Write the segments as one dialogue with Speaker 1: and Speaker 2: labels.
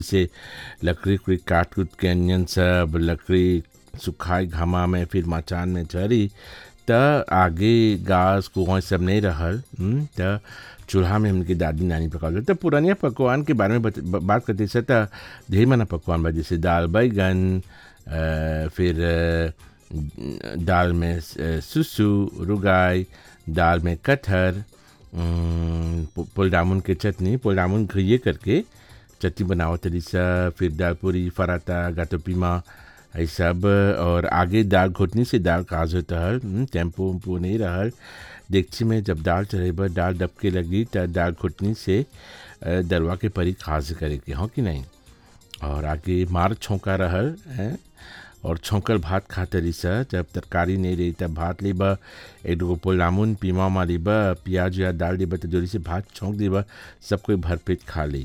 Speaker 1: से लकड़ी उकड़ी काट कूट के अनियन सब लकड़ी सुखाई घामा में फिर मचान में चढ़ी त आगे गैस कुआं सब नहीं रहल हम्म, त चूल्हा में हमने दादी नानी पकावल त पुरानिया पकवान के बारे में बत, ब- बात करते से त ढेर मना पकवान बा जैसे दाल बैगन अ, फिर अ, दाल में अ, सुसु रुगाई दाल में कटहर अम, पु- पुलडामुन के चटनी पुलडामुन घिये करके चटनी बनाओ तरी सा फिर दाल पूरी फराता गातो पीमा ये सब और आगे दाल घोटनी से दाल काज होता है हम्म, टेम्पो उम्पो नहीं रहल देगची में जब दाल चढ़ेबा दाल डबके लगी त दाल घोटनी से अ, दरवा के परी खाज करे के हो कि नहीं और आगे मार छौंका रहल हैं और छौंकल भात खाते रही सा जब तरकारी नहीं रही तब भात लेबा एक दो पोलामुन पीमा मा लेबा प्याज या दाल लेबा तो जोरी से भात छौंक देबा सब कोई भरपेट खा ली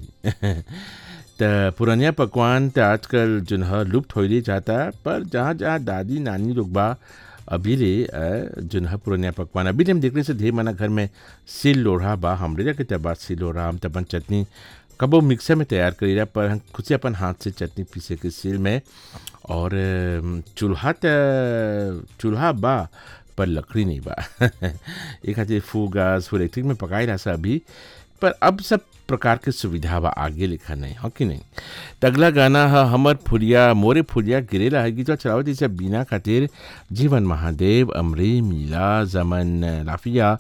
Speaker 1: त पुरानिया पकवान त आजकल जो है लुप्त होइले जाता पर जहाँ जहाँ दादी नानी लोग बा अभी रे अ, जो है पुरानिया पकवान अभी हम देखने से ढेर मना घर में सिल लोढ़ा बा हमरे जाके तब बात सिल लोढ़ा हम तपन चटनी कबो मिक्सर में तैयार करी पर हम खुद से अपन हाथ से चटनी पीसे के सिल में और अम, चूल्हा त चूल्हा बा पर लकड़ी नहीं बा एक खातिर फू गैस फू इलेक्ट्रिक में पकाई रहा सा अभी पर अब सब प्रकार के सुविधा बा आगे लिखा नहीं हो कि नहीं त अगला गाना है हमर फुलिया मोरे फुलिया गिरेला है गीतवा चलावत इसे बीना खातिर जीवन महादेव अमरे मीला जमन लाफिया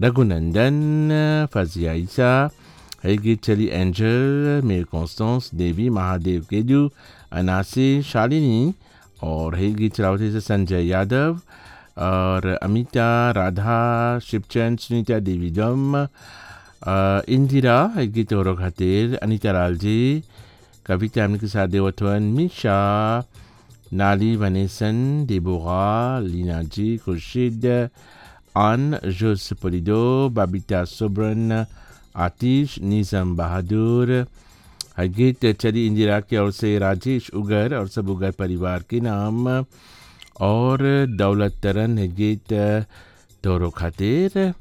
Speaker 1: रघुनंदन फजिया ईसा है गीत चली एंजल मेर कॉन्स्टेंस देवी महादेव केजू अनासी शालिनी और है गीत चलावत इसे संजय यादव और अमिता राधा शिवचंद सुनीता देवी जम अ, इंदिरा है गीत और खातिर अनिता लाल जी कविता हमने के साथ देवथवन मिशा नाली वनेसन देबोगा लीना जी खुर्शीद आन जोस पोलिडो बाबिता सोब्रन आतिश निज़म बहादुर है गीत चली इंदिरा की ओर से राजेश उगर और सब उगर परिवार के नाम और दौलत तरन है गीत तोरो खातिर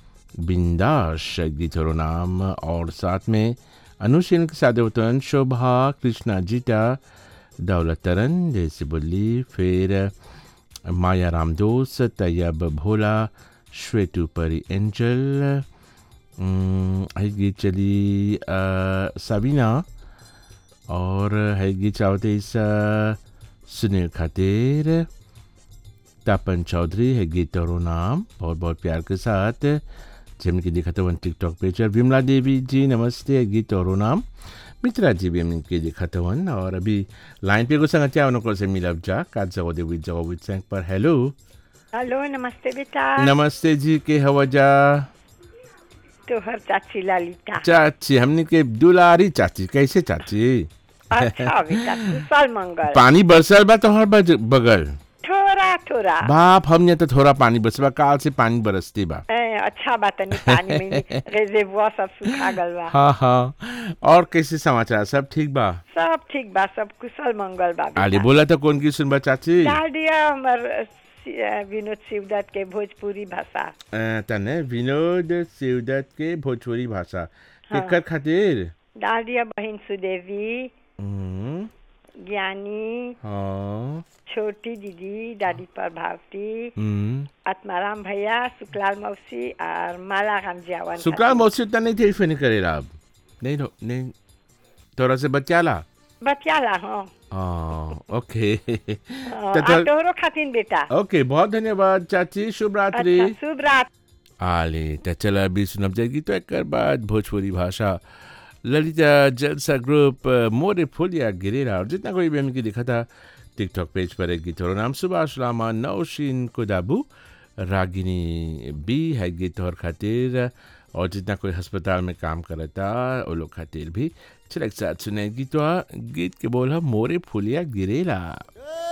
Speaker 1: बिंदाश गीतरो नाम और साथ में अनुशील के साथ होतन शोभा कृष्णा जीता दौलत तरन जैसे बोली फिर माया रामदोस तैयब भोला श्वेतु परी एंजल अम, है गीत चली अ, सबीना और है गीत चाहते इस अ, सुनील खातिर तापन चौधरी है गीत और नाम बहुत बहुत प्यार के साथ जिनकी दिखा तो वन टिकटॉक पेज और विमला देवी जी नमस्ते है गीत और नाम मित्रा जी भी हमने दिखा तो वन और अभी लाइन पे गुस्सा क्या उनको से मिलब जा काज जगो देवी जगो विद संग पर हेलो
Speaker 2: हेलो नमस्ते बेटा
Speaker 1: नमस्ते जी के हवा जा
Speaker 2: तोहर चाची ललिता
Speaker 1: चाची हमने के दुलारी चाची कैसे चाची
Speaker 2: अच्छा बेटा कुशल मंगल
Speaker 1: पानी बरसल बा तोहर बज- बगल
Speaker 2: थोड़ा थोड़ा
Speaker 1: बाप हमने तो थोड़ा पानी बरसबा काल से पानी बरसती बा
Speaker 2: ए, अच्छा बात नहीं पानी में रेजेबुआ सब सूखा गल बा
Speaker 1: हाँ हाँ और कैसे समाचार सब ठीक बा
Speaker 2: सब ठीक बा सब कुशल मंगल बा
Speaker 1: आले
Speaker 2: बेटा
Speaker 1: बोला तो कौन की सुनबा चाची
Speaker 2: डाल दिया हमर सि- अ, विनोद शिवदत्त के भोजपुरी भाषा
Speaker 1: अ, तने विनोद शिवदत्त के भोजपुरी भाषा
Speaker 2: हाँ।
Speaker 1: केकर खातिर
Speaker 2: डाल दिया बहन सुदेवी
Speaker 1: हम्म,
Speaker 2: ज्ञानी
Speaker 1: हाँ
Speaker 2: छोटी दीदी दादी प्रभावती
Speaker 1: हम्म।
Speaker 2: आत्माराम भैया सुकलाल मौसी और माला राम जावन
Speaker 1: सुकराल मौसी उतना नहीं थे फिर करेला अब नहीं नो- नहीं थोड़ा से बचाला
Speaker 2: बतियाला हाँ
Speaker 1: हाँ ओके
Speaker 2: हाँ,
Speaker 1: तो
Speaker 2: आ
Speaker 1: तो-
Speaker 2: तोहरो खातिन बेटा
Speaker 1: ओके बहुत धन्यवाद चाची शुभ रात्रि
Speaker 2: अच्छा शुभ रात
Speaker 1: आले त चला अभी सुनब जाएगी तो एक बाद भोजपुरी भाषा ललिता जलसा ग्रुप अ, मोरे फुलिया गिरेरा और जितना कोई भी हमने देखा था टिकटॉक पेज पर एक गीत और नाम सुभाष रामा नौशीन कुदाबू रागिनी बी है गीत और खातिर और जितना कोई अस्पताल में काम करता वो लोग खातिर भी चल एक साथ सुने गीत गीत के बोल हम मोरे फुलिया गिरेला